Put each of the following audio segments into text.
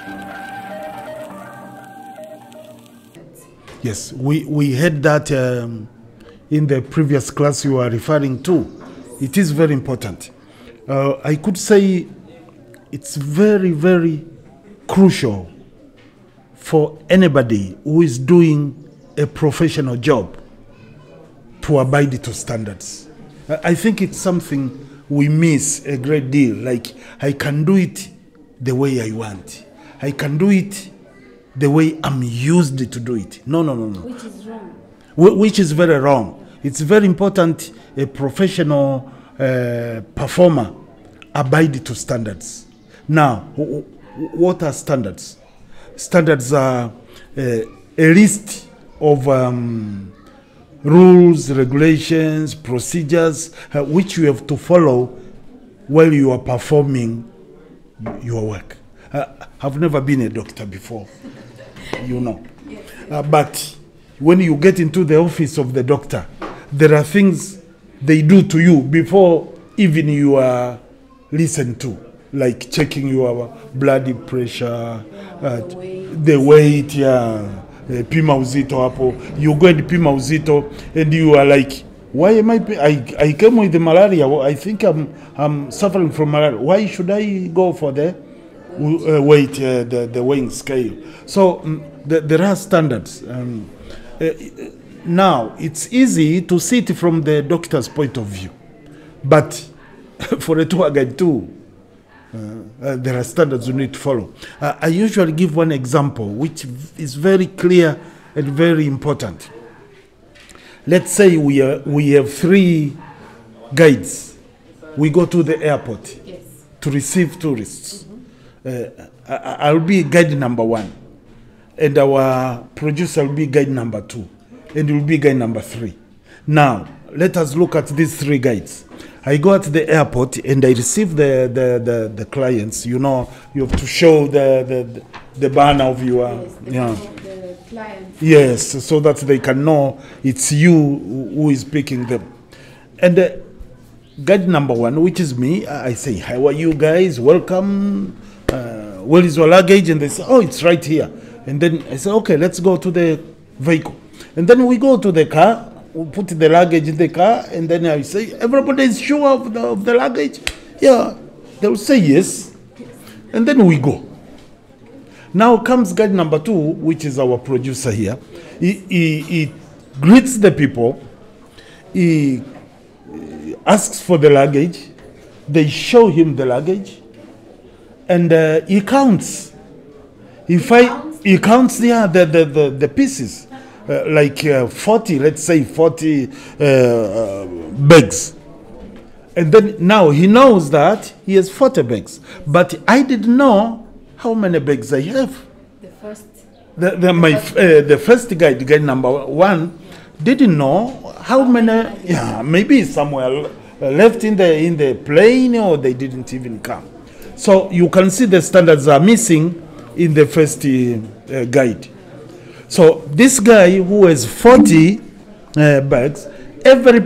Yes, we, we had that um, in the previous class you are referring to. It is very important. Uh, I could say it's very, very crucial for anybody who is doing a professional job to abide to standards. I I think it's something we miss a great deal. Like, I can do it the way I want, I can do it the way I'm used to do it. No, no, no, no. Which is wrong. Wh- which is very wrong. It's very important a professional uh, performer abide to standards. Now, wh- wh- what are standards? Standards are uh, a list of um, rules, regulations, procedures uh, which you have to follow while you are performing your work. Uh, I've never been a doctor before, you know. Uh, but when you get into the office of the doctor, there are things they do to you before even you are listened to, like checking your blood pressure, uh, the weight. the weight, yeah, eh, pima uzito hapo. You go and pima uzito, and you are like, why am I? pa- I I came with the malaria. I think I'm I'm suffering from malaria. Why should I go for the uh, weight, uh, the the weighing scale? So mm, the, there are standards. Um, uh, now it's easy to see it from the doctor's point of view, but for a tour guide too, uh, there are standards you need to follow. Uh, I usually give one example which v- is very clear and very important. Let's say we, are, we have three guides. We go to the airport Yes. to receive tourists. Uh, I, I'll be guide number one, and our producer will be guide number two, and will be guide number three. Now, let us look at these three guides. I go at the airport and I receive the, the, the, the clients. You know, you have to show the, the, the banner of your. Yes. The yeah. name of the client. Yes, so that they can know it's you who who is picking them. And uh, guide number one, which is me, I I say, How are you guys? Welcome. Uh, where is your luggage? And they say, Oh, it's right here. And then I say, Okay, let's go to the vehicle. And then we go to the car, we put the luggage in the car, and then I say, Everybody is sure of the, of the luggage? Yeah. They will say yes. And then we go. Now comes guide number two, which is our producer here. He, he, he greets the people, he uh, asks for the luggage, they show him the luggage, and uh, he counts. If I, counts? he counts yeah, the, the, the, the pieces, uh, like uh, 40, let's say 40 uh, uh, bags. And then now he knows that he has 40 bags. But I didn't know how many bags I have. The first. The, the, my, f- uh, the first guy, the guy number one, didn't know how many, yeah, maybe somewhere uh, left in the, in the plane or they didn't even come. So you can see the standards are missing in the first uh, uh, guide. So this guy who has 40 uh, bags, every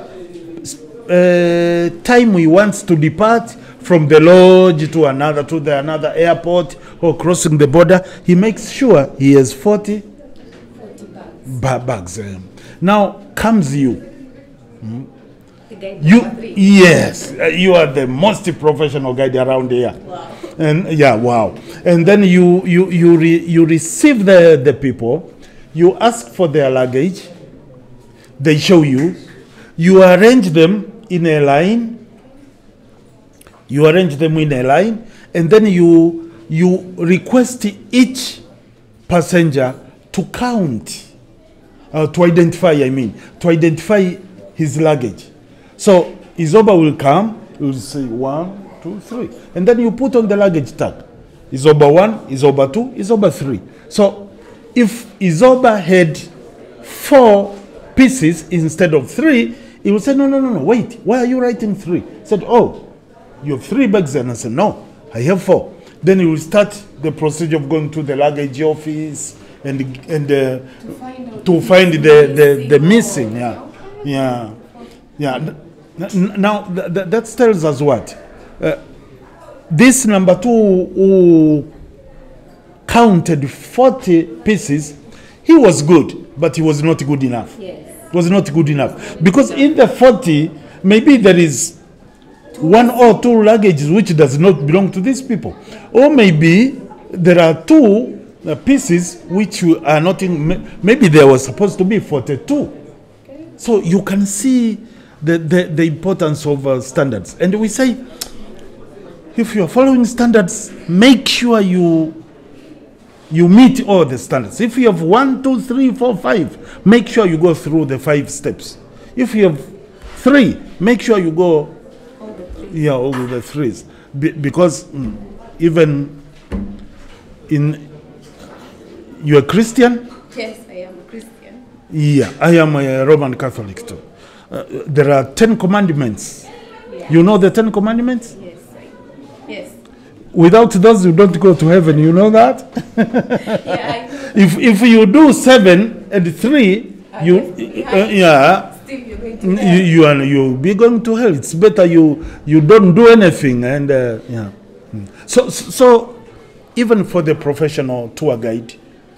uh, time he wants to depart from the lodge to another to the another airport or crossing the border, he makes sure he has 40 40 bags. ba- bags. um. Now comes you. The guide You number three. yes, uh, you are the most professional guide around here. Wow. And yeah, wow. And then you you you re, you receive the the people, you ask for their luggage, they show you, you arrange them in a line. You arrange them in a line, and then you you request each passenger to count uh, to identify, I mean, to identify his luggage. So Izoba will come, he will say one, two, three. And then you put on the luggage tag. Izoba one, Izoba two, Izoba three. So if Izoba had four pieces instead of three, he will say, no, no, no, no, wait, why are you writing three? He said, oh, you have three bags. And I said, no, I have four. Then he will start the procedure of going to the luggage office and, and uh, To find out. to if find it's the, the, the missing missing. or- Yeah. Yeah. Yeah. N- n- Now, th- th- that tells us what? Uh, this number two who counted 40 pieces, he was good, but he was not good enough. Yes. was not good enough because in the 40 maybe there is one or two luggages which does not belong to these people or maybe there are two uh, pieces which you are not in ma- maybe there was supposed to be 42 so you can see the, the, the importance of uh, standards and we say if you are following standards make sure you you meet all the standards. If you have one, two, three, four, five, make sure you go through the five steps. If you have three, make sure you go, All the three. yeah, all the threes. Be- because mm, even in, you're a Christian? Yes, I am a Christian. Yeah, I am a Roman Catholic too. Uh, there are Ten Commandments. Yeah. You know the Ten Commandments? Yes. I, yes. Without those, you don't go to heaven. You know that? Yeah, I know. If, if you do seven and three, Ah, you, yes, behind. uh, yeah, Still, you're going to you, hell. you are you'll be going to hell. It's better you you don't do anything and uh, yeah. Mm. So so even for the professional tour guide,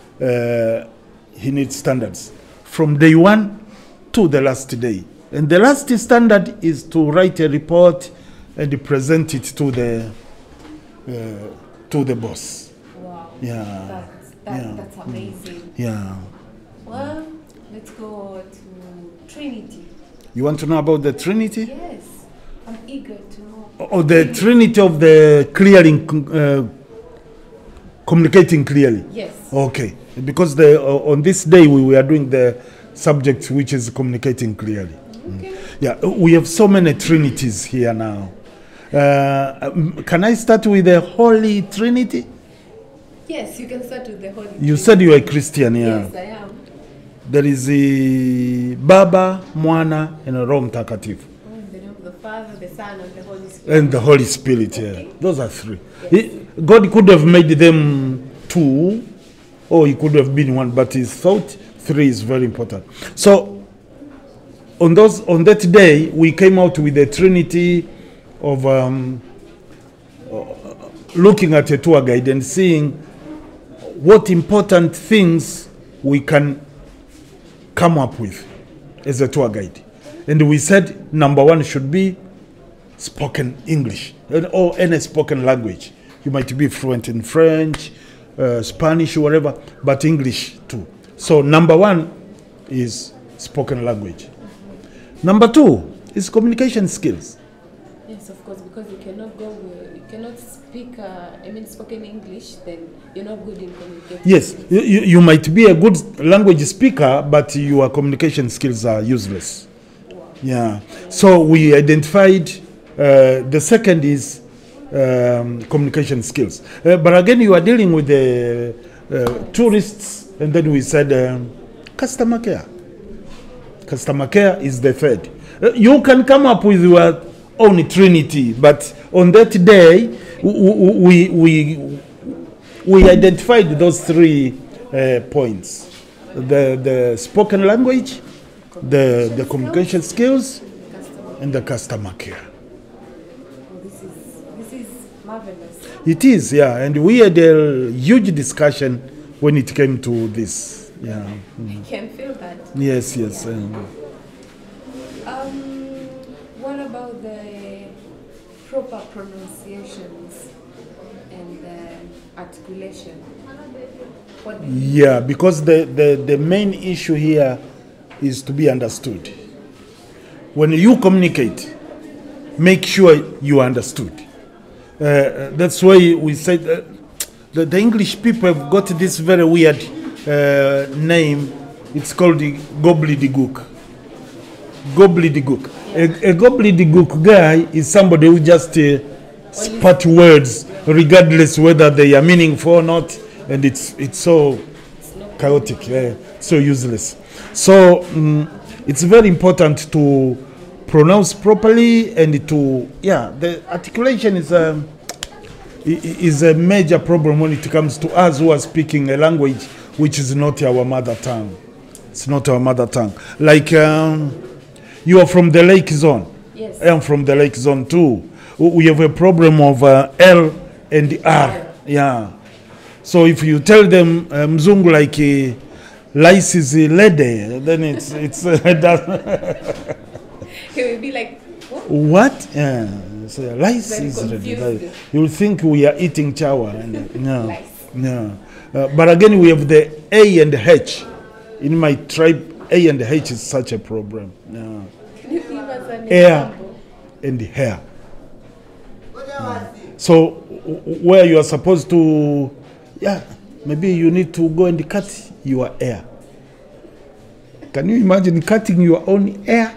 uh, he needs standards from day one to the last day. And the last standard is to write a report and present it to the uh, to the boss. Wow. Yeah, That's, that, yeah. that's amazing. yeah. Well, let's go to Trinity. You want to know about the Trinity? Yes. I'm eager to know. Or the Trinity of the clearing, uh, communicating clearly. Yes. Okay, because the, uh, on this day we were doing the subject which is communicating clearly. Okay. Yeah, we have so many trinities here now. Uh, um, can I start with the Holy Trinity? Yes, you can start with the Holy You said you are a Christian, yeah. Yes, I am. There is the Baba, Mwana, and Roho Mtakatifu. Oh, in the name of the Father, the Son, and the Holy Spirit. And the Holy Spirit, yeah. Those are three. He- God could have made them two, or he could have been one, but he thought three is very important. So, on those on that day, we came out with the Trinity of um, uh, looking at a tour guide and seeing what important things we can come up with as a tour guide. And we said number one should be spoken English and- or any spoken language. You might be fluent in French, uh, Spanish, whatever, but English too. So, number one is spoken language. Number two is communication skills. Yes, of course, because you cannot go, with, you cannot speak, uh, I mean, spoken English, then you're not good in communicating. Yes, you, you you might be a good language speaker, but your communication skills are useless. Yeah. So we identified uh, the second is um, communication skills. Uh, but again, you are dealing with the uh, tourists, and then we said um, customer care. Customer care is the third. Uh, you can come up with your own trinity, but on that day, w- w- we, we, we identified those three uh, points the, the spoken language, the, the communication skills, Customer, and the customer care. oh, this is, this is marvelous. It is, yeah, and we had a huge discussion when it came to this. Yeah. Mm. I can feel that. Yes, yes. Um, Um, what about the proper pronunciations and uh, articulation? What do you yeah, because the, the, the main issue here is to be understood. When you communicate, make sure you are understood. Uh, that's why we said uh, the, the English people have got this very weird uh, name. It's called the gobbledygook. Gobbledygook. A, a gobbledygook guy is somebody who just uh, spat words, regardless whether they are meaningful or not, and it's it's so chaotic, uh, so useless. So mm, it's very important to pronounce properly and to yeah. The articulation is a i- i- is a major problem when it comes to us who are speaking a language which is not our mother tongue. It's not our mother tongue. Like um, you are from the lake zone. Yes. I am from the lake zone too. W- We have a problem of uh, L and R. Yeah. So if you tell them uh, mzungu like uh, lice is a lady, then it's it's uh, does- He will be like, what? what? Yeah, so lice Very is lady. confused. Like, You'll think we are eating chawa. And, uh, no, Lice. no. Uh, but again, we have the A and H. In my tribe, A and H is such a problem. Yeah. Can you give us an Air. example? and hair. So w- w- where you are supposed to, yeah, maybe you need to go and cut your hair. Can you imagine cutting your own hair?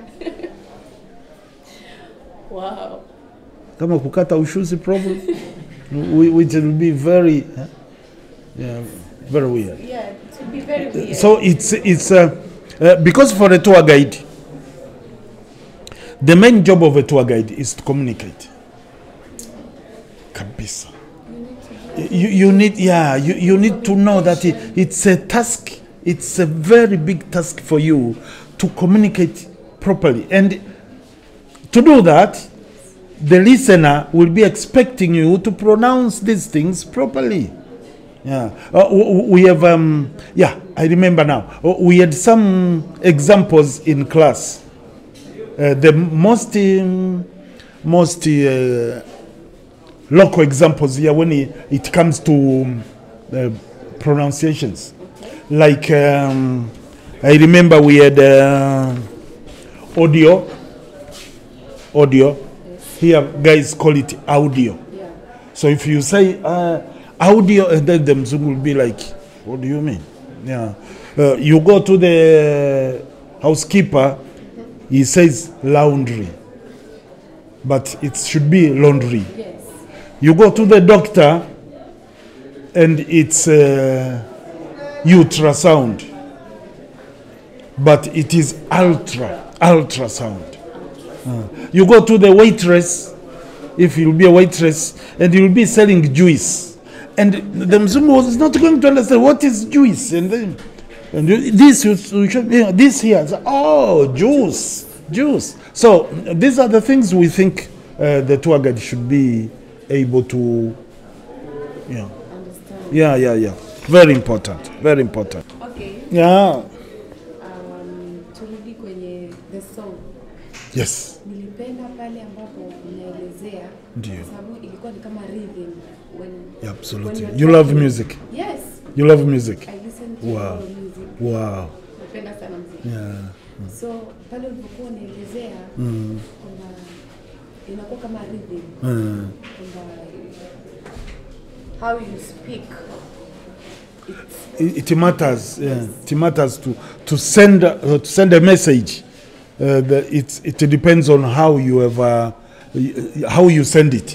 Wow. Kama kukata ushuzi problem, Whi- which will be very, huh? yeah, very weird. Yeah, it will be very weird. So it's it's uh, uh, because for a tour guide, the main job of a tour guide is to communicate. Kabisa. You, you need yeah you, you need to know that it, it's a task it's a very big task for you to communicate properly and to do that the listener will be expecting you to pronounce these things properly yeah, uh, w- w- we have. Um, yeah, I remember now. Uh, We had some examples in class. Uh, the most, um, most uh, local examples here when it, it comes to um, uh, pronunciations. Like um, I remember we had uh, audio. Audio. Here, guys call it audio. yeah. So if you say uh, audio, and then the Mzungu will be like, what do you mean? Yeah. Uh, you go to the housekeeper, he says laundry, but it should be laundry. Yes. You go to the doctor, and it's uh, ultrasound, but it is ultra, ultrasound. Uh, you go to the waitress, if you'll be a waitress, and you'll be selling juice. And the Mzungu was not going to understand what is juice. And then, and you- this, you, you should, yeah, this here, so, oh, juice, juice. So these are the things we think uh, the tour guide should be able to, yeah, Understand. yeah, yeah, yeah. Very important, very important. Okay. Yeah, Um, turudi kwenye the song. yes, Nilipenda pale ambapo mnaelezea Ndio. kwa sababu ilikuwa ni kama rhythm when yeah, absolutely. when you're You love talking. music. Yes. You love music. I listen to Wow. wow. music. Wow. Napenda sana muziki. Yeah. So pale ulipokuwa unaelezea kwamba inakuwa kama rhythm Mm. kwamba how you speak it's it, it matters. Yeah, it matters to to send uh, to send a message. Uh, the, it it depends on how you have uh, y- how you send it.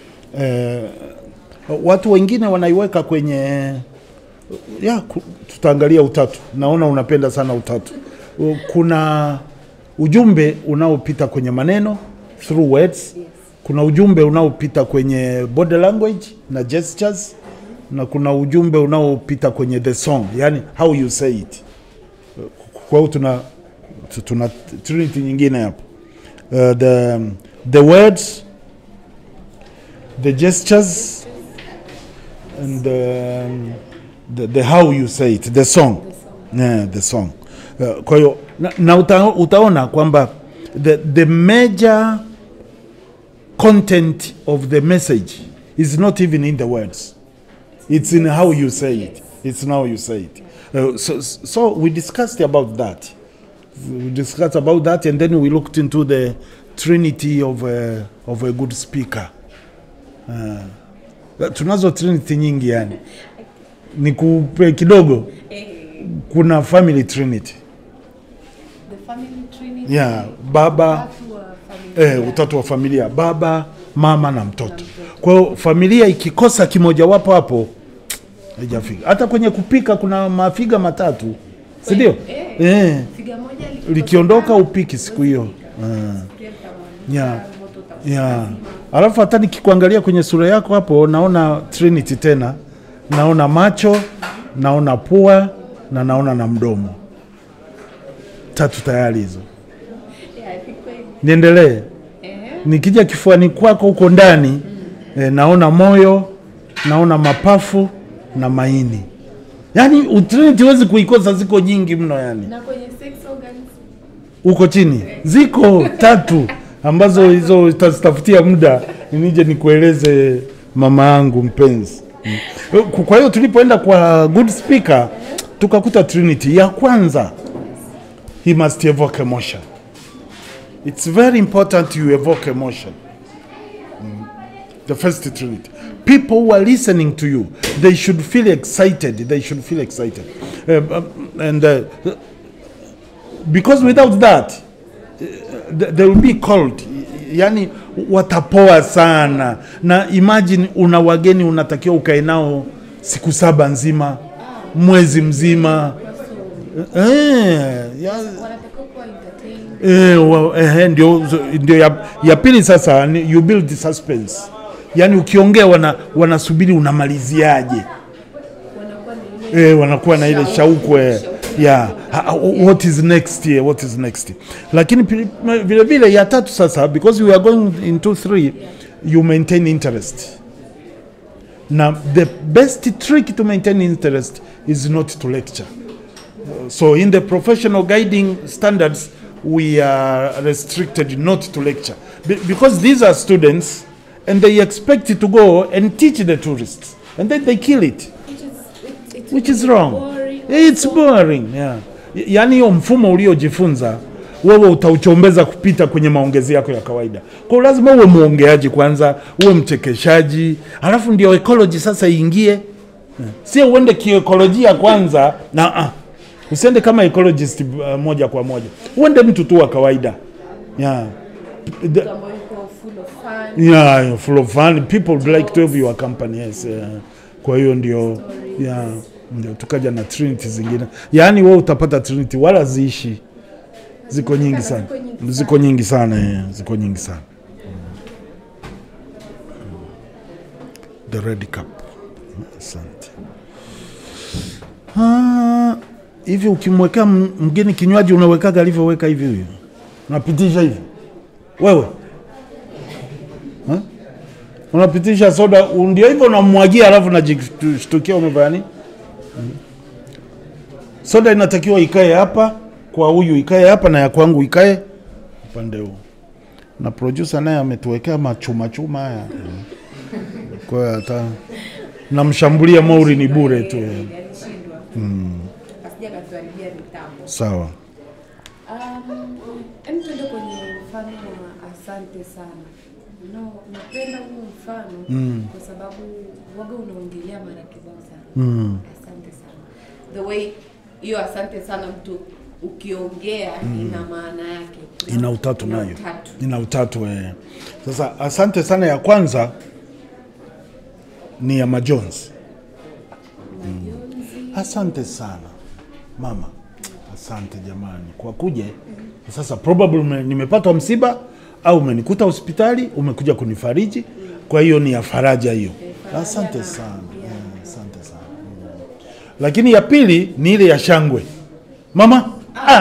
Uh, watu wengine wanaiweka kwenye ya ku- tutaangalia utatu. Naona unapenda sana utatu. Uh, Kuna ujumbe unaopita kwenye maneno through words. yes. Kuna ujumbe unaopita kwenye body language na gestures na kuna ujumbe unaopita kwenye the song, yani how you say it. Kwa hiyo tuna tuna trinity nyingine hapo. Uh, the the words the gestures and the, the, the how you say it the song yeah, the song uh, kwa hiyo na, na uta, utaona kwamba the, the major content of the message is not even in the words it's in how you say it it's in how you say it uh, so, so we discussed about that we discussed about that and then we looked into the trinity of a, of a good speaker uh, tunazo trinity nyingi yani nikupe kidogo Eh, kuna family trinity the family trinity yeah, baba watu wa familia eh, utatu wa familia baba mama na mtoto kwa hiyo familia ikikosa kimojawapo hapo haijafika hata kwenye kupika kuna mafiga matatu si ndio eh, eh, figa moja likikosekana, likiondoka upiki siku hiyo sufuria litamwagika, Yeah. moto utakuwa yeah. lazima. alafu hata nikikuangalia kwenye sura yako hapo naona trinity tena naona macho naona pua na naona na mdomo tatu tayari hizo Yeah, I think kweli. niendelee Ehe. nikija kifuani kwako huko ndani eh, naona moyo naona mapafu na maini yaani utrinity huwezi kuikosa ziko nyingi mno yani Na kwenye sex organs huko chini ziko tatu ambazo hizo tazitafutia muda nije nikueleze mama yangu mpenzi Mm. kwa hiyo tulipoenda kwa good speaker tukakuta trinity ya kwanza he must evoke emotion it's very important you evoke emotion Mm. the first trinity people who are listening to you they should feel excited they should feel excited Um, um, and uh, because without that th- they will be cold yani watapoa sana na imagine una wageni unatakiwa ukae nao siku saba nzima mwezi mzima eh, ya, wanatakiwa kuwa entertained. eh, wa, eh, ndio, ndio ya, ya pili sasa ni you build suspense yani ukiongea wana, wanasubiri unamaliziaje Wanakuwa na ile eh, wanakuwa na ile shauku eh, yeah. Ha- ha- what is next here, what is next lakini pi- ma- vile vile ya tatu sasa because we are going into three you maintain interest na the best trick to maintain interest is not to lecture so in the professional guiding standards we are restricted not to lecture Be- because these are students and they expect to go and teach the tourists and then they kill it which is it, it which will is be wrong boring it's also. boring yeah. Y- yaani hiyo mfumo uliojifunza wewe utauchombeza kupita kwenye maongezi yako ya kawaida kwa hiyo lazima uwe mwongeaji kwanza uwe mchekeshaji alafu ndio ecology sasa iingie yeah. sio uende kiekolojia kwanza na ah. usiende kama ecologist uh, moja kwa moja uende mtu tu wa kawaida yeah. The, Mtu ambaye yuko full of fun yeah, full of fun people would like to have your company yes, yeah. kwa hiyo ndio yeah, ndio tukaja na trinity zingine yaani wewe utapata trinity wala ziishi ziko nyingi sana Ziko nyingi sana. ziko nyingi sana yeah, ziko nyingi sana the red cup asante Ah, hivi ukimwekea m- mgeni kinywaji unawekaga alivyoweka hivi huyo unapitisha hivi wewe unapitisha soda ndio hivyo unamwagia alafu najishtukia umefanya nini Mm. soda inatakiwa ikae hapa kwa huyu ikae hapa na ya kwangu ikae upande huu na producer naye ametuwekea machuma chuma haya kwa hiyo hata namshambulia Mauri ni bure tu alishindwa asija katuharibia mitambo sawa Um, em tuende kwenye mfano wa asante sana. No, napenda huu mfano mm. kwa sababu waga unaongelea mara kibao sana. mm. Asante sana. The way hiyo asante sana mtu ukiongea ina maana yake. Kuna- ina utatu ina nayo utatu. ina utatu eh. Sasa asante sana ya kwanza ni ya majonzi Majonzi. asante sana mama asante jamani kwa kuja sasa probably ume- nimepatwa msiba au umenikuta hospitali umekuja kunifariji kwa hiyo ni ya faraja hiyo asante sana Eh, asante sana Mm. lakini ya pili ni ile ya shangwe mama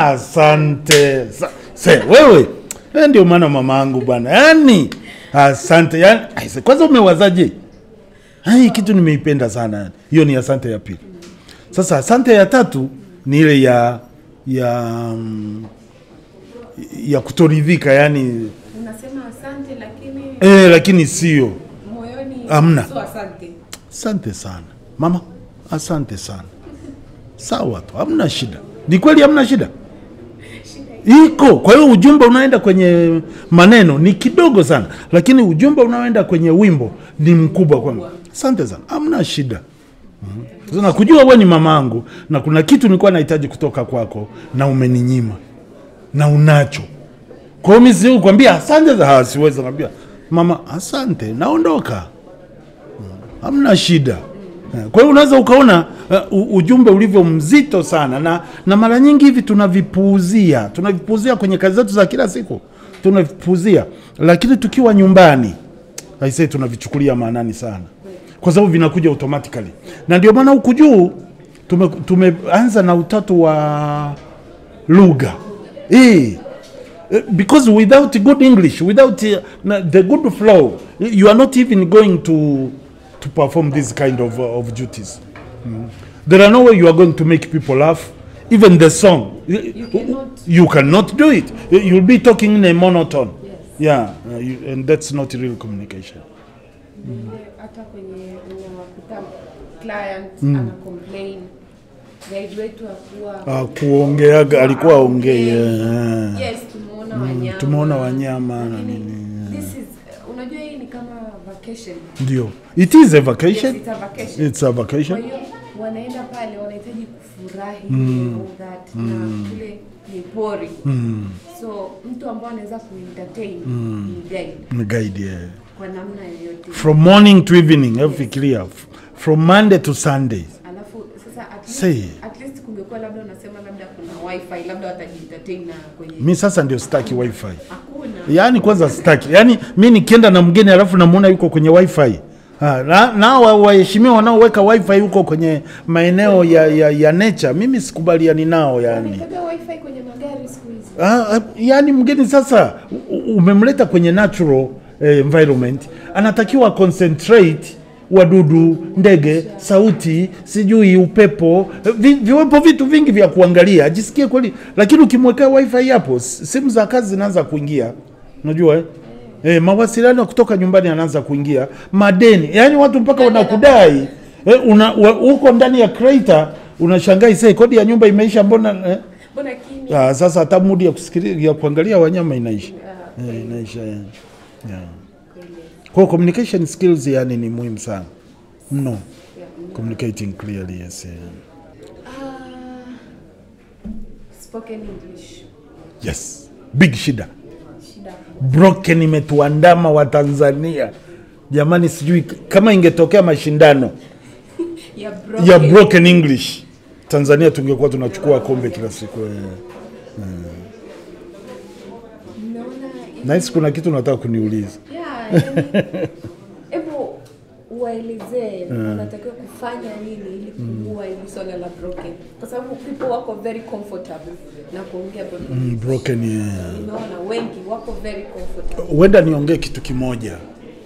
asante Sa- se wewe Eh, ndio maana mama yangu bwana yani asante yani, aise, kwanza umewazaje hii kitu nimeipenda sana hiyo ni asante ya pili sasa asante ya tatu ni ile ya ya mm, ya kutoridhika yani Unasema asante lakini eh, lakini sio moyoni Hamna. sio asante. asante sana mama asante sana sawa tu hamna shida ni kweli hamna shida iko kwa hiyo ujumbe unaoenda kwenye maneno ni kidogo sana lakini ujumbe unaoenda kwenye wimbo ni mkubwa kwangu asante sana hamna shida Mhm. Sasa nakujua wewe ni mamangu na kuna kitu nilikuwa nahitaji kutoka kwako na umeninyima na unacho kwa hiyo mimi siwezi kukwambia asante za siwezi kukwambia mama asante naondoka hamna shida Eh, kwa hiyo unaweza ukaona uh, ujumbe ulivyo mzito sana na, na mara nyingi hivi tunavipuuzia tunavipuuzia kwenye kazi zetu za kila siku tunavipuuzia lakini tukiwa nyumbani aisee tunavichukulia maanani sana kwa sababu vinakuja automatically na ndio maana huku juu tume, tumeanza na utatu wa lugha eh Uh, because without good english without uh, na- the good flow you are not even going to to perform this kind of, uh, of duties There are no way you are going to make people laugh. Even the song, you, cannot. you cannot do it. You'll be talking in a monotone. Yes. Yeah, uh, you, and that's not real communication. Vile hata kwenye unawakuta client ana complain guide wetu akuwa Uh, kuongeaga alikuwa aongee. yeah. yes tumeona wanyama tumeona wanyama na Lakini nini. this is unajua hii ni kama vacation Ndio, it is a yes, vacation. it's a vacation It's a kwa vacation. hiyo wanaenda pale wanahitaji kufurahi and all that na kule ni pori so mtu ambao anaweza kuentertain ni guide Ni guide, yeah. kwa namna yoyote From morning to evening, hebu fikiria. F- From Monday to Sunday. alafu sasa at Say. least, at least kungekuwa labda unasema labda kuna wifi labda watajientertain na kwenye Mi sasa ndio sitaki wifi. hakuna Yaani kwanza sitaki. Yaani mi nikienda na mgeni alafu namuona yuko kwenye wifi. Ha, na, na wa- waheshimiwa wanaoweka wifi huko kwenye maeneo ya, ya, ya nature, mimi sikubaliani nao yani. wanaitaga wifi kwenye magari siku hizi Ah, ah, yaani mgeni sasa u- u- umemleta kwenye natural eh, environment, anatakiwa concentrate wadudu, ndege, sauti, sijui upepo, eh, vi, viwepo vitu vingi vya kuangalia, ajisikie kweli. Lakini ukimwekea wifi hapo, s- simu za kazi zinaanza kuingia, unajua eh? Eh, mawasiliano kutoka nyumbani yanaanza kuingia, madeni, yaani watu mpaka wanakudai eh, una, wa- uko ndani ya crater unashangaa isee, kodi ya nyumba imeisha, mbona eh? mbona kimya Ah, sasa hata mudi ya kusikilia ya kuangalia wanyama inaisha. Ah, Eh, inaisha yeah. Yeah. kweli. Kwa hiyo communication skills yani ni muhimu sana mno. Yeah, mm. Communicating clearly yes. Yeah. Ah, spoken english Yes. Big shida. shida Broken imetuandama wa Tanzania. Jamani sijui k- kama ingetokea mashindano ya ya broken. broken English Tanzania tungekuwa tunachukua kombe kila siku. eh. Mnaona Nahisi kuna kitu nataka kuniuliza. Yeah, yani, hebu uwaelezee unatakiwa kufanya nini ili kuua hili swala la broken, kwa sababu people wako very comfortable na kuongea broken. Mm, broken yeah. Nimeona wengi wako very comfortable. Huenda niongee kitu kimoja.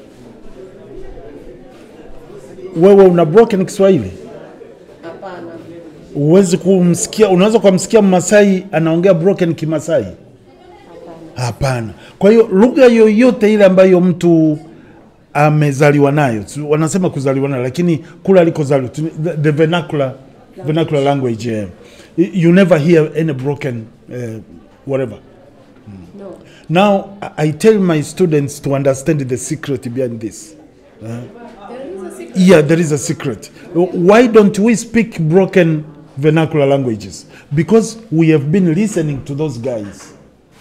Wewe una broken Kiswahili? Hapana, Huwezi kumsikia, unaweza kumsikia Mmasai anaongea broken Kimasai? hapana. Hapana. Kwa hiyo lugha yoyote ile ambayo mtu amezaliwa nayo, tu- wanasema kuzaliwa nayo, lakini kule alikozaliwa, tu- the, the vernacular, vernacular language, yeah. you never hear any broken uh, whatever. No. Now I I tell my students to understand the secret behind this. There is a secret. Yeah, there is a secret. Why don't we speak broken vernacular languages? Because we have been listening to those guys.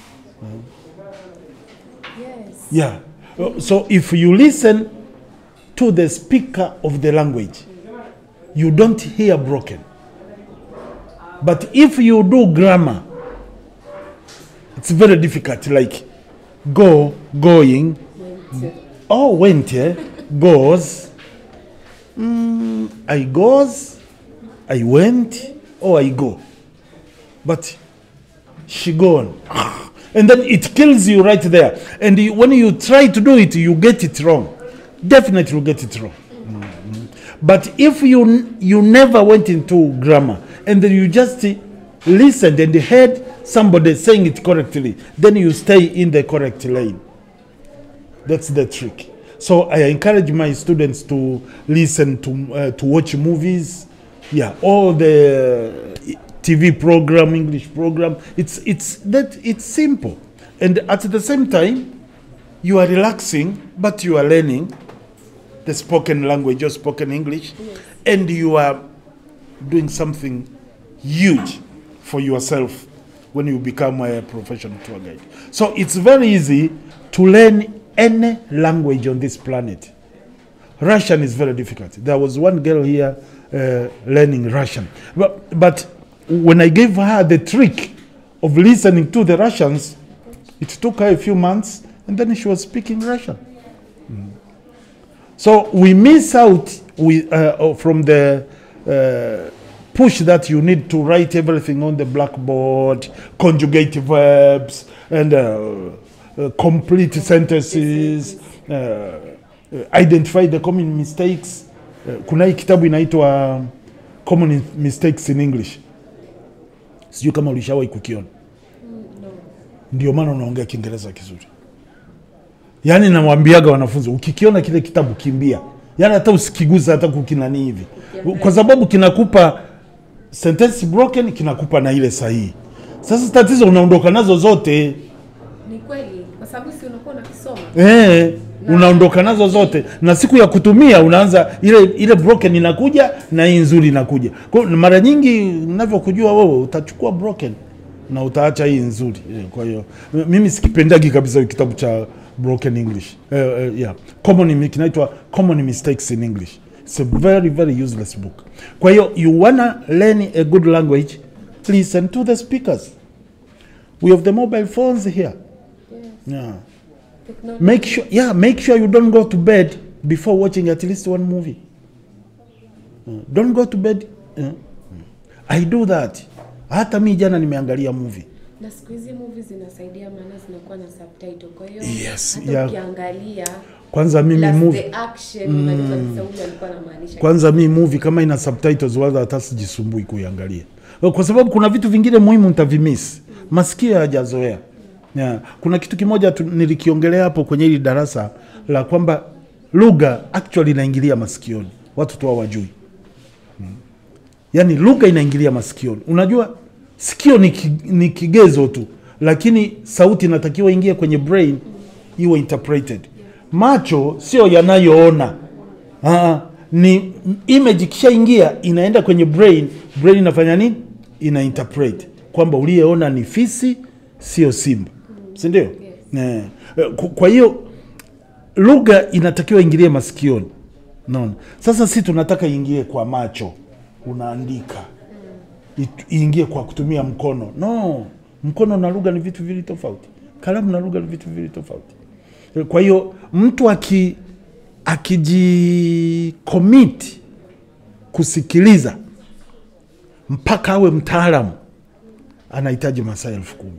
Yes. Yeah. Uh, So if you listen to the speaker of the language, you don't hear broken. But if you do grammar, it's very difficult. Like go, going, Went. Oh, went, yeah. Goes. Mm, I goes. I went. Or I go. But she gone. And then it kills you right there. And you, when you try to do it, you get it wrong. Definitely you get it wrong. Mhm. But if you you never went into grammar and then you just listened and heard somebody saying it correctly, then you stay in the correct lane. That's the trick. So I encourage my students to listen to uh, to watch movies. Yeah, all the TV program, English program. It's it's that it's simple, and at the same time, you are relaxing, but you are learning the spoken language or spoken English, and you are doing something huge for yourself when you become a professional tour guide. So it's very easy to learn any language on this planet. Russian is very difficult. There was one girl here uh, learning Russian. But, but when I gave her the trick of listening to the Russians, it took her a few months and then she was speaking Russian. So we miss out we, uh, from the uh, push that you need to write everything on the blackboard, conjugate verbs, and uh, uh, complete sentences, uh, uh, identify the common mistakes. Uh, kuna hii kitabu inaitwa common mistakes in english sijui kama ulishawahi kukiona no. ndio maana unaongea kiingereza kizuri yaani namwambiaga wanafunzi ukikiona kile kitabu kimbia yaani hata usikigusa hata kukinani hivi kwa sababu kinakupa sentence broken kinakupa na ile sahihi sasa tatizo unaondoka nazo zote Ni kweli kwa sababu si unakuwa unakisoma. Eh, unaondoka nazo zote na siku ya kutumia unaanza ile ile broken inakuja na hii nzuri inakuja. Kwa hiyo mara nyingi ninavyokujua wewe utachukua broken na utaacha hii nzuri. Eh, Kwa hiyo m- mimi sikipendagi kabisa kitabu cha broken English. Eh, eh, yeah. Common kinaitwa Common Mistakes in English. It's a very very useless book. Kwa hiyo you wanna learn a good language, listen to the speakers. We have the mobile phones here. Yes. Yeah. Technology. make sure yeah make sure you don't go to bed before watching at least one movie Uh, don't go to bed uh, i do that hata mi jana nimeangalia movie Na siku hizi movies zinasaidia maana zinakuwa na subtitle. Kwa hiyo Yes, hata yeah. ukiangalia kwanza mimi plus movie the action unajua kabisa huyu alikuwa anamaanisha. kwanza mi movie kama ina subtitles wala hata sijisumbui kuiangalia kwa sababu kuna vitu vingine muhimu nitavimiss masikio hayajazoea yeah. kuna kitu kimoja tu, nilikiongelea hapo kwenye hili darasa la kwamba lugha actually inaingilia masikioni watu tu hawajui mm. yaani lugha inaingilia masikioni unajua sikio ni, ki, ni kigezo tu lakini sauti inatakiwa ingie kwenye brain iwe interpreted macho sio yanayoona Aa, ni image ikishaingia inaenda kwenye brain brain inafanya nini ina interpret kwamba uliyeona ni fisi sio simba si ndio Eh, eh, ku- kwa hiyo lugha inatakiwa ingilie masikioni naona sasa si tunataka iingie kwa macho unaandika It- iingie kwa kutumia mkono no mkono na lugha ni vitu vili tofauti kalamu na lugha ni vitu vili tofauti kwa hiyo mtu aki akijikomiti kusikiliza mpaka awe mtaalamu anahitaji masaa elfu kumi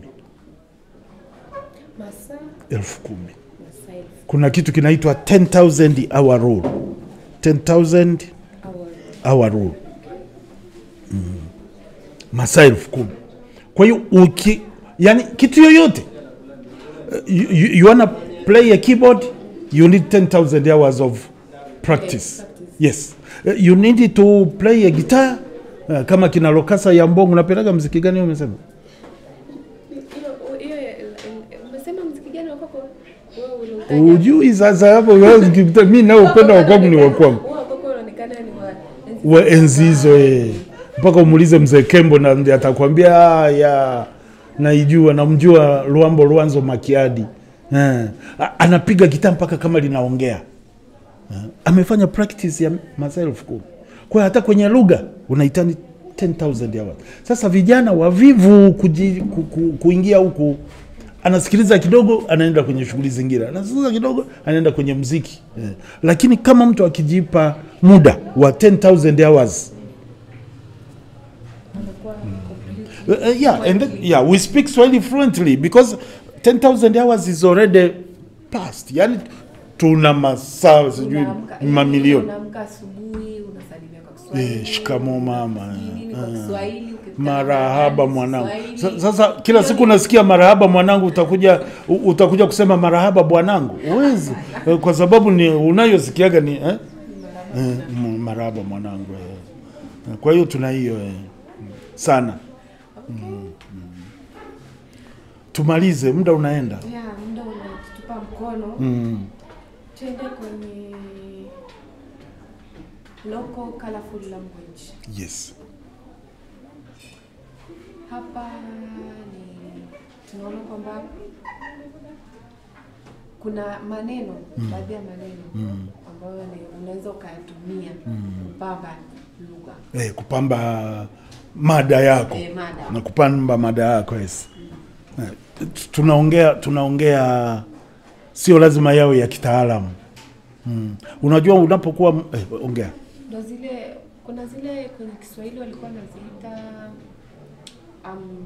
Masaa elfu kumi masaa elfu kuna kitu kinaitwa 10000 hour rule 10000 hour. hour rule mm. masaa elfu kumi kwa hiyo uki yani kitu yoyote uh, you, you, you wanna play a keyboard you need 10000 hours of practice Yes, practice. yes Uh, you need to play a guitar uh, kama kina lokasa ya mbongo unapendaga mziki gani wewe umesema Hiyo hiyo umesema mziki gani wa kwako? Wewe uliutaja. ujui sasa hapo wewe ukipita- mi naupenda wa kwangu ni wa kwangu Wewe wa kwako unaonekana ni wa enzi wa enzi hizo eh. mpaka umuulize mzee Kembo na ndiye atakwambia "Ah, ya naijua namjua Luambo Lwanzo Makiadi eh. A- anapiga gitaa mpaka kama linaongea eh. amefanya practice ya masaa elfu kumi kwa hiyo hata kwenye lugha unahitaji 10000 hours. Sasa vijana wavivu kuji, ku, ku, kuingia huku anasikiliza kidogo anaenda kwenye shughuli zingine, anasikiliza kidogo anaenda kwenye mziki eh. Lakini kama mtu akijipa muda wa 10000 hours anakuwa complete. Uh, uh, yeah, and then, yeah, we speak Swahili fluently because 10,000 hours is already past. Yani tuna masaa sijui Unaamka- mamilioni. Unaamka asubuhi unasalimia kwa Kiswahili. Eh, shikamo mama. Nini kwa Kiswahili, ukikutana Marahaba na mwanangu. Kiswahili. Sa- Sasa kila siku unasikia marahaba mwanangu, utakuja u- utakuja kusema marahaba bwanangu, uwezi kwa sababu ni unayosikiaga ni eh? Eh, m- marahaba mwanangu eh. Kwa hiyo tuna hiyo eh. sana Mm, mm. Tumalize, muda unaenda. Yeah, muda unatutupa mkono. Mm. Tuende kwenye local colorful language. Yes. Hapa ni tunaona kwamba kuna maneno baadhi ya maneno ambayo ni- unaweza ukayatumia kupamba lugha Eh, kupamba mada yako Eh, mada. na kupamba mada yako yes. Eh, t- tunaongea tunaongea sio lazima yawe ya kitaalamu mm. Unajua unapokuwa eh, ongea ndo zile kuna zile kwenye Kiswahili walikuwa wanaziita um,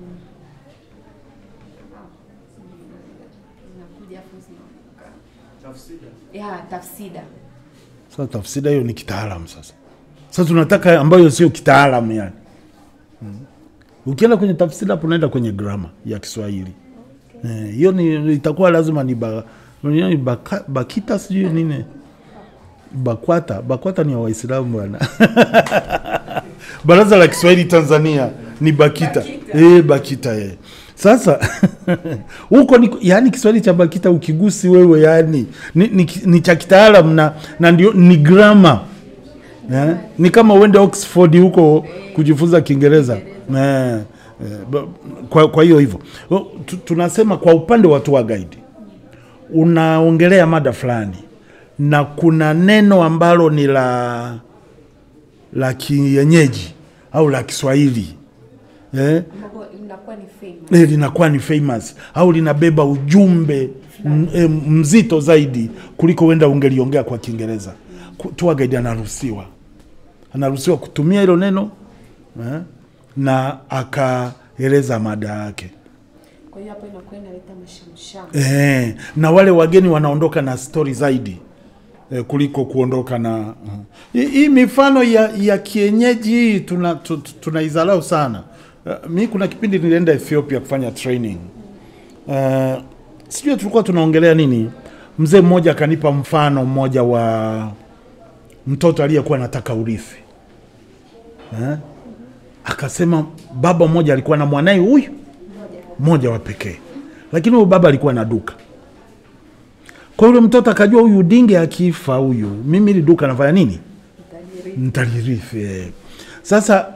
ah, zinakuja afu zinaondoka. ya tafsida sasa, tafsida hiyo ni kitaalamu sasa Sasa tunataka ambayo sio kitaalamu yani. Mm. Ukienda kwenye tafsiri hapo unaenda kwenye grama ya Kiswahili. Eh, hiyo ni itakuwa lazima ni ba, ni baka, bakita sijui nini. Bakwata, Bakwata ni ya Waislamu bwana. Baraza la Kiswahili Tanzania ni Bakita. Eh, Bakita eh. Sasa huko ni yani Kiswahili cha Bakita ukigusi wewe yani ni, ni, ni cha kitaalamu na, na ndio ni grammar. Eh? Ni kama uende Oxford huko kujifunza Kiingereza. Eh, eh, ba- kwa, kwa hiyo hivyo O, tu- tunasema kwa upande wa tour guide unaongelea mada fulani na kuna neno ambalo ni la la kienyeji au la Kiswahili eh? ambapo inakuwa ni famous. eh, linakuwa ni famous au linabeba ujumbe m- eh, mzito zaidi kuliko wenda ungeliongea kwa Kiingereza. Ku- Tour guide anaruhusiwa anaruhusiwa kutumia hilo neno eh, na akaeleza mada yake Kwa hiyo hapo inakuwa inaleta mashamsham. eh, na wale wageni wanaondoka na stori zaidi eh, kuliko kuondoka na uh. hii hii mifano ya, ya kienyeji hii tuna, tu- tu- tunaizalau sana uh, mi kuna kipindi nilienda Ethiopia kufanya training uh, sijui tulikuwa tunaongelea nini mzee mmoja akanipa mfano mmoja wa mtoto aliyekuwa anataka urithi eh? akasema baba mmoja alikuwa na mwanaye huyu mmoja wa pekee, lakini huyu baba alikuwa na duka. Kwa yule mtoto akajua huyu dinge akifa huyu, mimi ili duka nafanya nini? Nitalirithi. eh. Sasa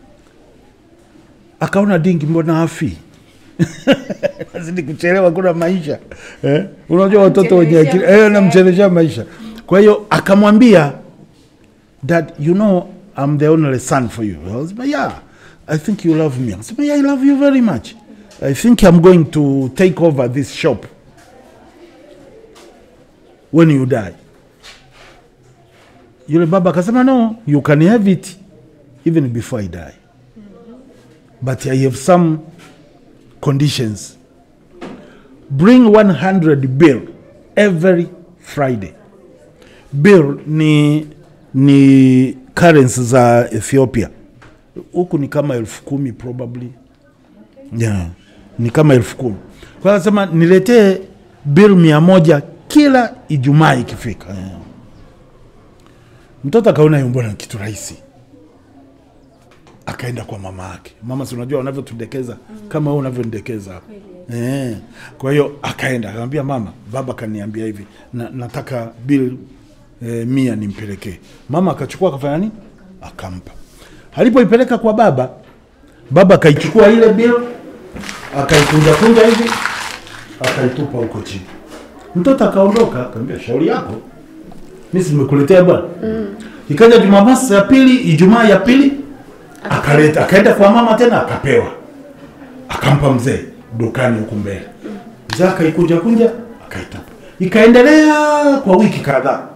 akaona dingi, mbona afi nazidi kuchelewa, kuna maisha eh? Unajua watoto wenye akili eh, namchelesha maisha. Kwa hiyo akamwambia dad, you know I'm the only son for you. I was like, yeah, I think you love me. I said, yeah, I love you very much. I think I'm going to take over this shop when you die. Yule baba akasema, no, you can have it even before I die. But I have some conditions. Bring 100 bill every Friday. Bill ni ni currency za Ethiopia. Huku ni kama elfu kumi probably. Yeah. Ni kama elfu kumi. Kwa hiyo anasema niletee bill mia moja kila Ijumaa ikifika. Yeah. Mtoto akaona hiyo mbona kitu rahisi, akaenda kwa mama yake. Mama, si unajua wanavyotudekeza kama wewe unavyonidekeza hapa eh. Kwa hiyo akaenda akamwambia mama, baba kaniambia hivi na, nataka bill eh, mia nimpelekee. Mama akachukua akafanya nini, akampa. Alipoipeleka kwa baba, baba akaichukua ile bill akaikunja kunja hivi akaitupa huko chini. Mtoto akaondoka, akamwambia shauri yako, mimi si nimekuletea bwana. Ikaja Jumamosi ya pili, Ijumaa ya pili akaleta, akaenda kwa mama tena akapewa, akampa mzee dukani huku mbele. Mzee akaikunja kunja akaitupa, ikaendelea kwa wiki kadhaa.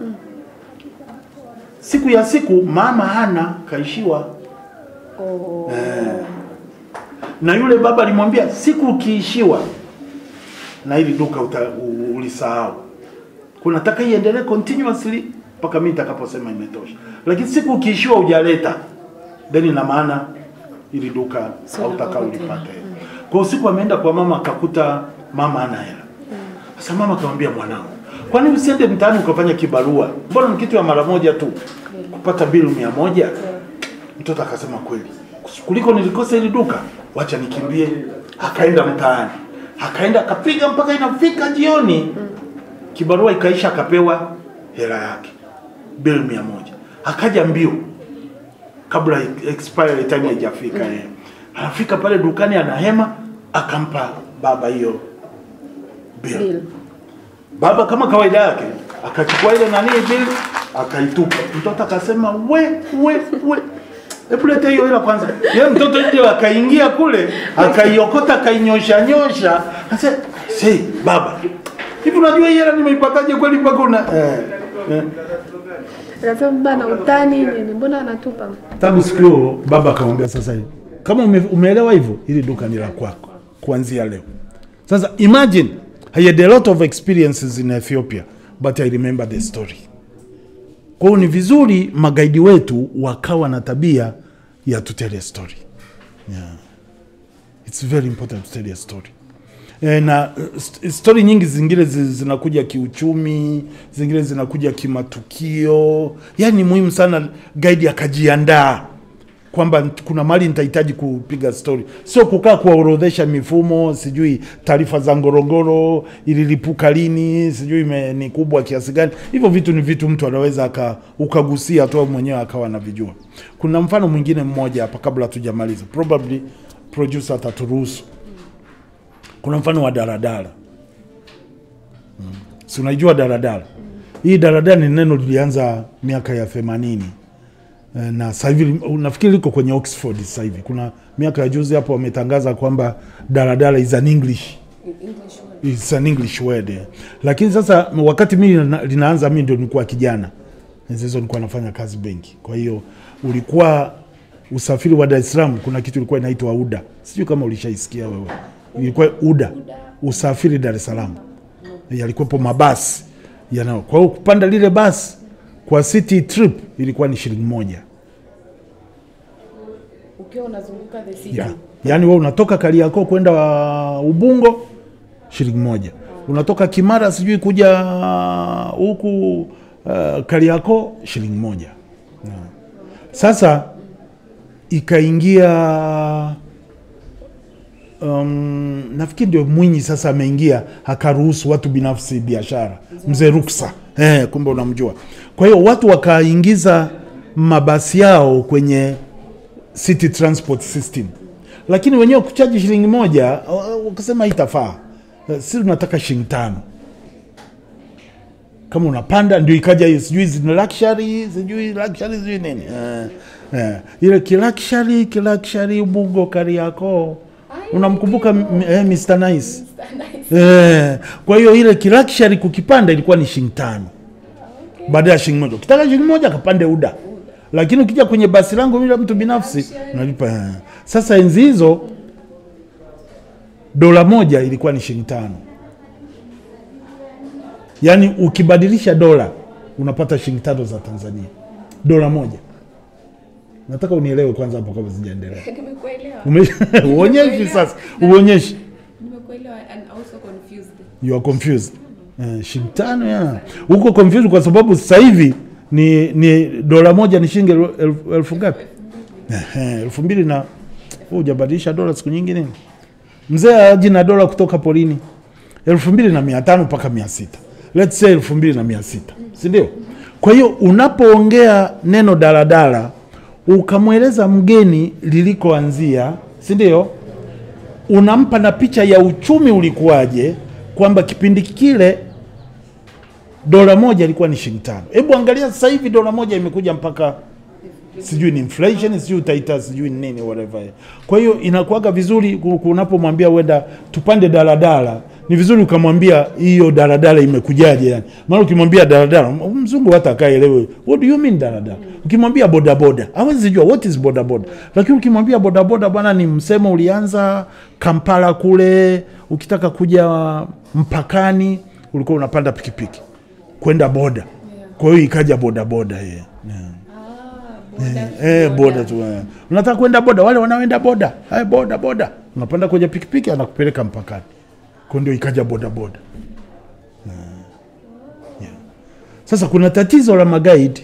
Siku ya siku mama hana kaishiwa Oh. na yule baba alimwambia siku ukiishiwa na hili duka uta, u- ulisahau kunataka iendelee continuously mpaka mimi nitakaposema imetosha, lakini siku ukiishiwa hujaleta then ina maana ili duka Sio hautaka lako ulipate. Kwa hiyo siku ameenda kwa mama akakuta mama ana hela. Sasa mama akamwambia mwanangu, kwani usiende mtaani ukafanya kibarua? Mbona ni kitu ya mara moja tu kupata bilu mia moja? Mtoto akasema kweli, kuliko nilikosa hili duka, wacha nikimbie. Akaenda mtaani, akaenda akapiga mpaka inafika jioni, kibarua ikaisha, akapewa hela yake bill mia moja. Akaja mbio kabla expiry time haijafika yeye. Anafika pale dukani, anahema, akampa baba hiyo bill. Bill. Baba kama kawaida yake akachukua ile nani bill akaitupa. Mtoto akasema we we we, hebu leta hiyo hela kwanza. Yeye mtoto ndio akaingia kule akaiokota akainyosha nyosha. Sasa say baba, hivi unajua hii hela nimeipataje kweli mpaka una eh, eh. Anasema baba na utani nini? Mbona anatupa? Tangu siku hiyo baba akamwambia, sasa hivi kama ume, umeelewa hivyo, hili duka ni la kwako kuanzia leo. Sasa imagine I had a lot of experiences in Ethiopia but I remember the story. Kwa hiyo ni vizuri magaidi wetu wakawa na tabia ya to tell a story. Yeah. It's very important to tell a story. E, na uh, st- story nyingi zingine zi- zinakuja kiuchumi, zingine zinakuja kimatukio. Yaani ni muhimu sana guide akajiandaa kwamba kuna mali nitahitaji kupiga story, sio kukaa kuwaorodhesha mifumo, sijui taarifa za Ngorongoro ililipuka lini, sijui ime- ni kubwa kiasi gani. Hivyo vitu ni vitu mtu anaweza aka ukagusia tu au mwenyewe akawa anavijua. Kuna mfano mwingine mmoja hapa kabla hatujamaliza, probably producer ataturuhusu. Kuna mfano wa daladala mm. si unaijua daladala hii daladala ni neno lilianza miaka ya themanini Eh, na sasa hivi nafikiri liko kwenye Oxford sasa hivi. Kuna miaka ya juzi hapo wametangaza kwamba daladala is an English English word. It's an English word. eh. Lakini sasa wakati mimi lina- linaanza mimi ndio nilikuwa kijana. Enzi hizo nilikuwa nafanya kazi benki. Kwa hiyo ulikuwa usafiri wa Dar es Salaam kuna kitu ilikuwa inaitwa UDA. Sijui kama ulishaisikia wewe. Ilikuwa UDA. Usafiri Dar es Salaam. Yalikuwepo mabasi yanao. Kwa hiyo kupanda lile basi kwa city trip ilikuwa ni shilingi moja. Ukiwa unazunguka the city. Yeah. Yaani wewe unatoka Kariakoo kwenda uh, Ubungo shilingi moja. Unatoka Kimara sijui kuja uh, huku uh, Kariakoo shilingi moja. Yeah. Sasa ikaingia um, nafikiri ndio Mwinyi sasa ameingia akaruhusu watu binafsi biashara, mzee Ruksa eh, kumbe unamjua. Kwa hiyo watu wakaingiza mabasi yao kwenye city transport system, lakini wenyewe kuchaji shilingi moja uh, wakasema itafaa, si tunataka shilingi tano kama unapanda ndio ikaja hiyo sijui zina luxury sijui luxury sijui nini eh, eh, ile kiluxury kiluxury Ubungo Kariakoo unamkumbuka m- eh, Mr Nice eh, kwa hiyo ile kiluxury kukipanda ilikuwa ni shilingi tano baada ya shilingi moja ukitaka shilingi moja kapande UDA lakini ukija kwenye basi langu bila mtu binafsi unalipa eh. sasa enzi hizo dola moja ilikuwa ni shilingi tano yaani ukibadilisha dola unapata shilingi tano za Tanzania, dola moja. Nataka unielewe kwanza hapo kabla sijaendelea. Nimekuelewa. Ume- Uonyeshi sasa, uonyeshi. Nimekuelewa and also confused. You are confused. Eh, shilingi tano ya uko confused kwa sababu sasa hivi ni, ni dola moja ni shilingi el- elfu elfu ngapi? Ehe, elfu mbili na wewe hujabadilisha dola siku nyingi nini? Mzee aji na dola kutoka porini elfu mbili na mia tano mpaka mia sita let's say elfu mbili na mia sita si ndio? Kwa hiyo unapoongea neno daladala ukamweleza mgeni lilikoanzia, si ndio? Unampa na picha ya uchumi ulikuwaje, kwamba kipindi kile dola moja ilikuwa ni shilingi tano. Hebu angalia sasa hivi dola moja imekuja mpaka sijui ni inflation sijui utaita sijui ni nini whatever. Kwa hiyo inakuwaga vizuri ku- unapomwambia wenda tupande daladala, ni vizuri ukamwambia hiyo daladala imekujaje yani. Maana ukimwambia daladala m- mzungu hata akaelewe what do you mean daladala. Ukimwambia bodaboda hawezi jua what is bodaboda, lakini ukimwambia bodaboda bwana, ni msemo ulianza Kampala kule, ukitaka kuja mpakani ulikuwa unapanda pikipiki kwenda boda, kwa hiyo ikaja bodaboda yeye yeah. Ah, boda. Eh, boda tu. eh. Unataka kwenda boda, wale wanaoenda boda, hai boda boda, unapanda kwenye pikipiki anakupeleka mpakani, kwa ndio ikaja boda boda. Eh, yeah. Sasa kuna tatizo la magaidi,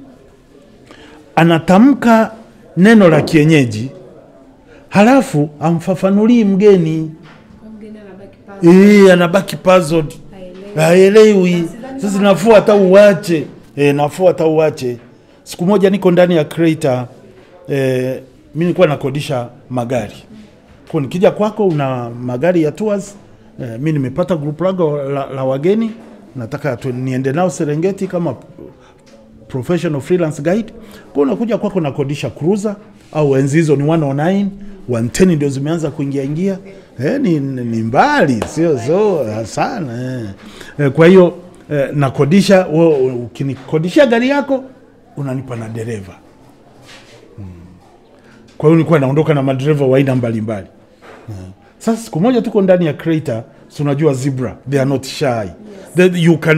anatamka neno la kienyeji halafu amfafanulii mgeni Kwa mgeni anabaki pale. eh, anabaki puzzled Haelewi. haelewi. Sasa nafuu hata uwache e, nafuu hata uwache. Siku moja niko ndani ya Creator e, mi nilikuwa nakodisha magari kwa nikija kwako una magari ya tours e, mi nimepata group langu la, la wageni nataka tu, niende nao Serengeti kama professional freelance guide. Kwa unakuja kwako nakodisha cruiser au enzi hizo ni 109 110 ndio zimeanza kuingia ingia eh, ni, ni mbali sio so sana eh. Eh, kwa hiyo eh, nakodisha wewe ukinikodishia gari yako unanipa na dereva hmm. Kwa hiyo nilikuwa naondoka na madereva wa aina mbalimbali eh. Sasa siku moja tuko ndani ya Creator, si unajua zebra they are not shy that you can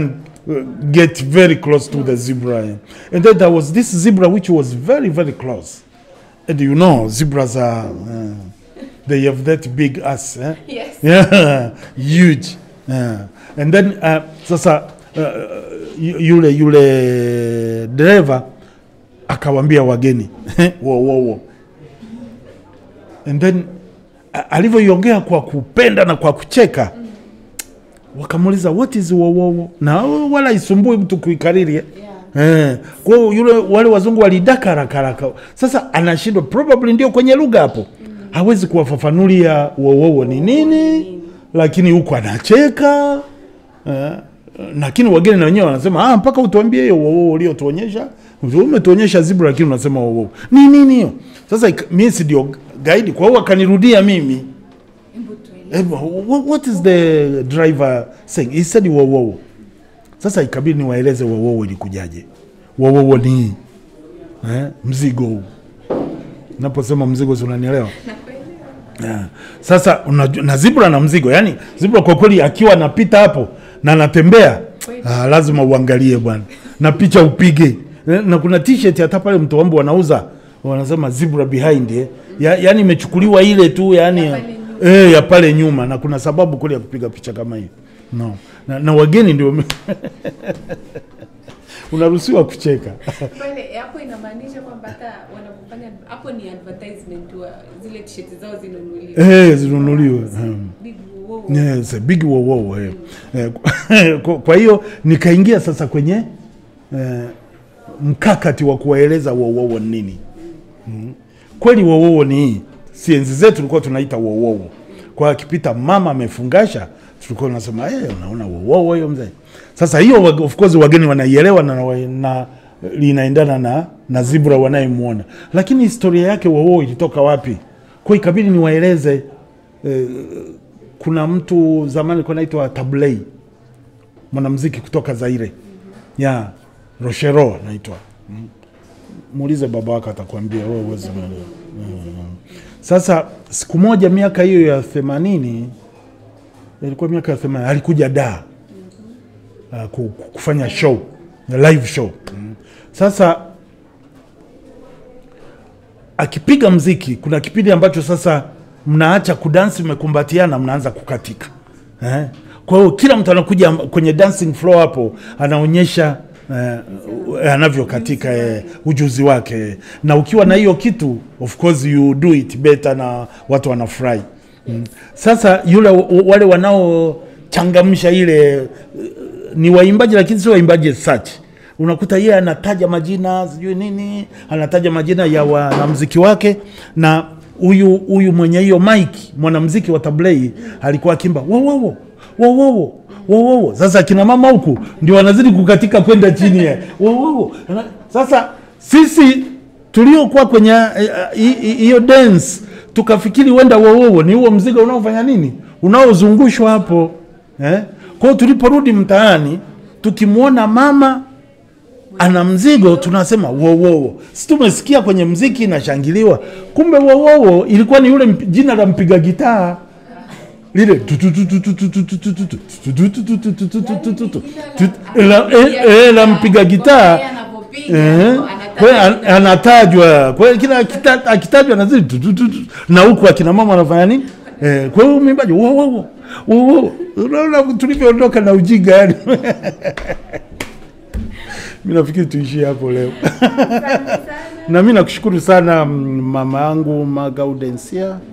uh, get very close to the zebra. And then there was this zebra which was very, very close. And you know, zebras are, uh, they have that big ass. Eh? Yes. Yeah, huge. Yeah. And then uh, sasa uh, yu- yule yule dereva akawambia wageni wo, wo, wo. And then a- alivyoiongea kwa kupenda na kwa kucheka wakamuuliza what is wowowo na wala isumbui mtu kuikariri eh? Yeah. Eh, kwa hiyo yule wale wazungu walidaka haraka haraka. Sasa anashindwa probably ndio kwenye lugha hapo. Hawezi kuwafafanulia wowowo ni nini, lakini huko anacheka. Eh, lakini wageni na wenyewe wanasema ah, mpaka utuambie hiyo wowowo uliotuonyesha. Umetuonyesha zebra lakini unasema wowowo. Ni nini hiyo? Sasa ik- mimi si ndio guide, kwa hiyo akanirudia mimi. Hebu tueleze. Eh, wha- what is the driver saying? He said wowowo. Sasa ikabidi niwaeleze wowowo ilikujaje. Wowowo ni eh, mzigo huu. Naposema mzigo, si unanielewa? Nakuelewa. Yeah. Sasa unajua, na zebra na mzigo, yani zebra kwa kweli akiwa anapita hapo na anatembea Kweli. ah, lazima uangalie bwana, na picha upige Eh, na kuna t-shirt hata pale Mtowambu wanauza wanasema zebra behind eh. ya, yani imechukuliwa ile tu yani Ya pale nyuma. eh, ya pale nyuma, na kuna sababu kweli ya kupiga picha kama hiyo no. na, na wageni ndio unaruhusiwa kucheka Pale hapo inamaanisha kwamba hata wanapofanya hapo ni advertisement wa zile t-shirt zao zinunuliwe. eh, zinunuliwe hmm. Big wow. Yes, a big wow wow. Eh. Eh, kwa- kwa hiyo nikaingia sasa kwenye eh, mkakati wa kuwaeleza wow wow ni nini. Mm. Kweli wow wow ni hii. Si enzi zetu tulikuwa tunaita wow wow. Kwa hiyo akipita mama amefungasha tulikuwa tunasema eh, unaona wow wow hiyo mzee. Sasa hiyo wa- of course wageni wanaielewa na, na, na linaendana na na zebra wanayemuona. Lakini historia yake wow wow ilitoka wapi? Kwa hiyo ikabidi niwaeleze eh, kuna mtu zamani alikuwa anaitwa Tablei, mwanamuziki kutoka Zaire ya Rochero anaitwa. Mm. Muulize baba wako atakwambia wewe huwezi kuelewa. Mm. Sasa siku moja miaka hiyo ya themanini ilikuwa miaka ya themanini alikuja da uh, ku- ku- kufanya show live show mm. Sasa akipiga mziki, kuna kipindi ambacho sasa mnaacha kudansi, mmekumbatiana, mnaanza kukatika eh? Kwa hiyo kila mtu anakuja kwenye dancing floor hapo anaonyesha eh, anavyokatika eh, ujuzi wake, na ukiwa na hiyo kitu of course you do it better na watu wanafurahi mm. Sasa yule wale wanaochangamsha ile eh, ni waimbaji lakini sio waimbaji such unakuta yeye anataja majina sijui nini, anataja majina ya wanamziki wake, na huyu huyu mwenye hiyo mike mwanamziki wa Tablei alikuwa akimba wowowo wowowo wowowo. Sasa akina mama huku ndio wanazidi kukatika kwenda chini ya wowowo. Sasa sisi tuliokuwa kwenye eh, hi- hi- hiyo dance tukafikiri wenda wowowo ni huo mzigo unaofanya nini, unaozungushwa hapo eh? Kwa hiyo tuliporudi mtaani tukimwona mama ana mzigo tunasema wowowo, si tumesikia kwenye mziki inashangiliwa, kumbe wowowo ilikuwa ni yule mp- jina la mpiga gitaa lile la eh, eh, la mpiga gitaa Eh, kwa hiyo an- anatajwa kwa hiyo kila akita- akitajwa nazidi tu- tu- tu- tu. na huku akina mama wanafanya nini eh, kwa hiyo mwimbaji wo, wo, wo, wo, wo. unaona tulivyoondoka na ujinga yani mi nafikiri tuishie hapo leo na mi nakushukuru sana mm, mama yangu Magaudensia